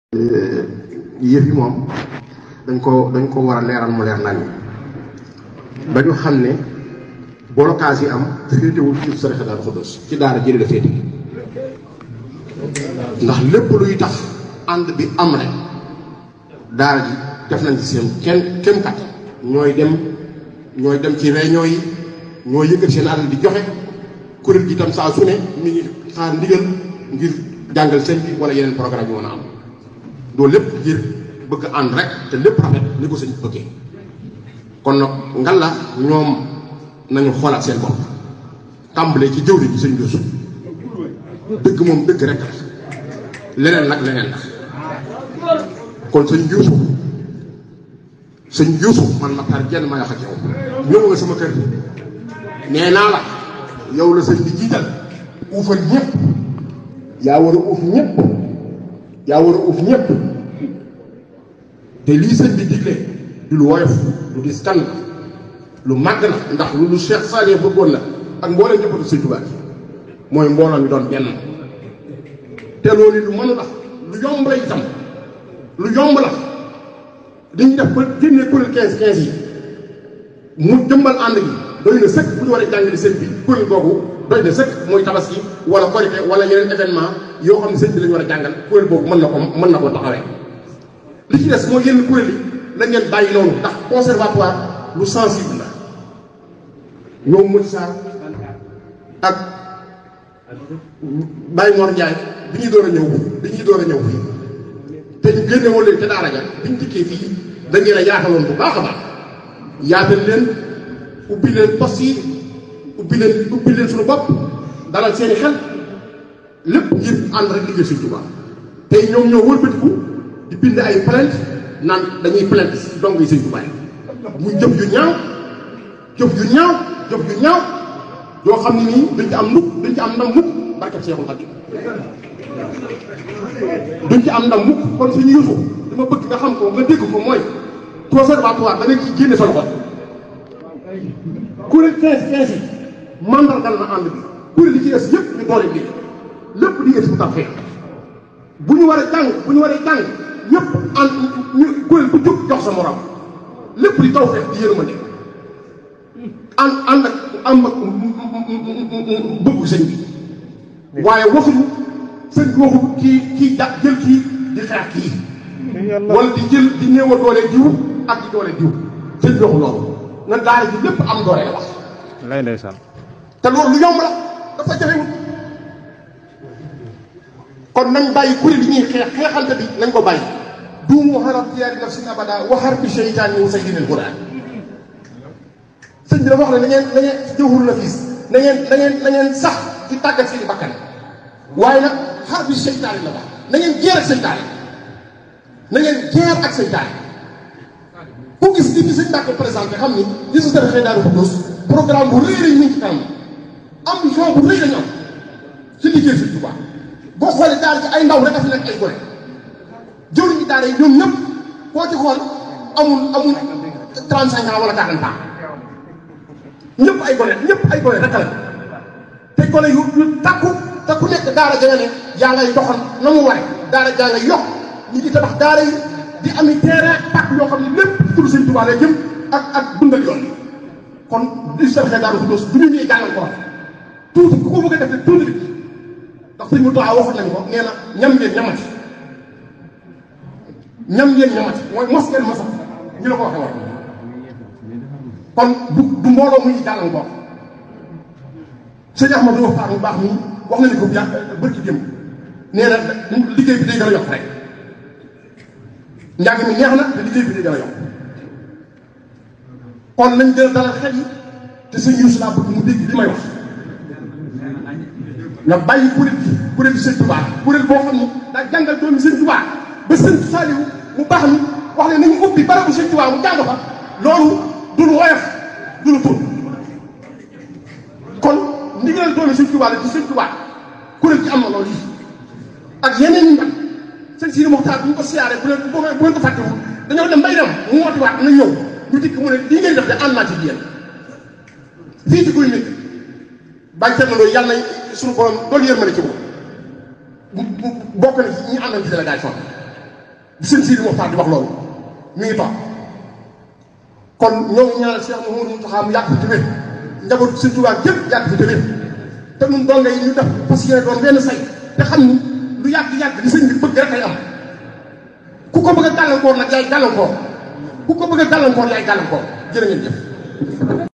yëf yi moom dañ ko dañ ko war a leeral mu leer nañu ba ñu xam ne blocage yi am féetewul ci saraxe daal xuddos ci daara jëli la féete ndax lépp luy tax ànd bi am rek daara ji def nañ ci seen kenn kem kat ñooy dem ñooy dem ci réunion yi ñooy yëkkat seen alal di joxe kuréel gi itam saa su ne mi ngi xaar ndigal ngir jàngal sëñ bi wala yeneen programme yu mën a am loolu lépp ngir bëgg ànd rek te lépp rafet ni ko sëñ bëggee kon nag ngal la ñoom nañu xoolaat seen bopp tàmbalee ci jëwri ji sëñ Yuusu dëgg moom dëgg rek leneen nag leneen la kon sëñ Yuusu sëñ Yuusu man ma tar jenn ma wax ak yow ñëw nga sama kër nee naa la yow la sëñ bi jiital uufal ñëpp yaa war a uuf ñëpp yaa war a uuf ñëpp te lii sëñ bi digle du lu woyof lu dis kan lu màgg na ndax lu lu Cheikh Saliou bëggoon la ak mbooleem njabootu sëñ Tuubaa mooy mbooloo mi doon benn te loolu lu mënu la lu yomb la itam lu yomb la dañuy def ba génnee kuréel 15 15 yi mu jëmbal ànd gi doy na sëkk bu ñu war a jàngale sëñ bi kuréel googu doy na sëkk mooy tabaski wala korite wala yeneen événement yoo xam ne sëñ bi lañu war a jàngal kuréel boobu mën na ko mën na ko taxawee li ci des mooy yenn kuréel yi la ngeen bàyyi noonu ndax conservatoire lu sensible la ñoom Moussa Sarr ak Baye Mor Ndiaye bi ñuy door a ñëw bi ñuy door a ñëw fii te ñu génne woon leen te daara ja bi ñu dikkee fii da ngeen a yaataloon bu baax a baax yaatal leen ubbi leen poste yi ubbi leen ubbi leen suñu bopp dalal seeni xel lépp ngir ànd rek liggéey Sëñ Tuubaa tey ñoom ñoo wëlbatiku di bind ay plainte naan dañuy plainte si dong yi Sëñ Tuubaa muy jëf yu ñaaw jëf yu ñaaw jëf yu ñaaw yoo xam ne nii duñ ci am mukk duñ ci am ndam mukk barkeb Seexul Xadiim duñ ci am ndam mukk kon suñu yuusu dama bëgg nga xam ko nga dégg ko mooy conservatoire da nga ci génne sa loxo kuréel 15 15 yi mandargal na ànd bi kuréel yi ci des yëpp ñu doole bi lépp di ngeen si bu tax fee bu ñu war a jàng bu ñu war a jàng ñëpp ànd ñu kuréel bu jóg jox sa morom lépp di taw feex di yërmande ànd ànd ak am ak bëggu sëñ bi waaye waxuñu sëñ bi waxu kii kii da jël kii di xeex kii wala di jël di néew a doole diw ak di doole diw sëñ bi waxu loolu na daara ji lépp am doole la wax lay ndeysaan te loolu lu yomb la dafa jafewul kon nañ bàyyi kuréel yi ñuy xeex xeexante bi nañ ko bàyyi duumu xarab tiyaari nafsin abada waxar bi seytaan min sayyidil quraan sëñ bi dafa wax ne na ngeen na ngeen jëwhur la fiis na ngeen na ngeen na ngeen sax ci tàggat seeni bakkan waaye nag xar bi seytaan la wax na ngeen jeer ak seytaan na ngeen jeer ak seytaan ku gis li ñu sëñ Mbàkke présenté xam ni li su defee Daaru Xudoos programme bu rëy rëy ñu ngi ci kanam ambition bu rëy lañu am ci liggéey Sëñ Tuubaa boo xoolee daara ci ay ndaw rek a fi nekk ay gone jëwriñ ñi daara yi ñoom ñëpp koo ci xool amul amul trente cinq ans wala quarante ans ñëpp ay gone ñëpp ay gone rek la te gone yu yu takku te ku nekk daara ja nga ne yaa ngay doxal na mu ware daara jaa ngay yokk ñi di tabax daara yi di ami terrain pàcc yoo xam ne lépp tur Sëñ Tuubaa lay jëm ak ak dundal yoon kon li si defee Daaru Xudoos du ñu ñuy jàngal ko tuuti ku ko bëgg a def rek tuuti bi ndax sëñ mu taxaw waxoon nañu ko nee na ñam ngeen ñamati ñam ngeen ñamati mooy mos ngeen mosam ñu la ko waxee woon kon du du mbooloo muy jàngal ko sëñ Ahmadou Wax mu baax mi wax nañu ko yàq bërki démb nee na liggéey bi day gën a yokk rek njàng mi neex na te liggéey bi day gën a yokk kon nañ gën a dalal xel yi te sëñ Yuusu laa bëgg mu dégg li may wax nga bàyyi kuréel bi kuréel bi sëñ Tuubaa kuréel boo xam ni daa jàngal doomi sëñ Tuubaa ba sëñ Saaliwu mu baax ni wax ne nañu ubbi barabu sëñ Tuubaa mu jàng fa loolu du lu woyof du lu tur kon ndigalal doomi sëñ Tuubaa la ci sëñ Tuubaa kuréel ci am na loolu yi ak yeneen yi nag sëñ Sidi Moxtaar bu ñu ko siyaaree bu leen bu ngeen ko fàttewul dañoo dem bay dem mu wootiwaat na ñëw ñu dikk mu ne lii ngeen def de ànd naa ci yéen fii ci guy nit bàyyi teel na loolu yàlla na suñu borom doolu yërmande ci moom bokk na ci ñi àndal ci délégation sëñ Sidi Moxtaar di wax loolu mi ngi toog kon ñoo ngi ñaanal Cheikh Mouhamadou Mountakha mu yàgg fi tëwee njabootu sëñ Tuubaa yëpp yàgg fi tëwee te ñun doon ngay ñu def parce que doon benn say te xam ni lu yàgg yàgg li sëñ bi bëgg rek ay am ku ko bëgg a gàllankoor nag yaay gàllankoor ku ko bëgg a gàllankoor yaay gàllankoor jërë ngeen jëf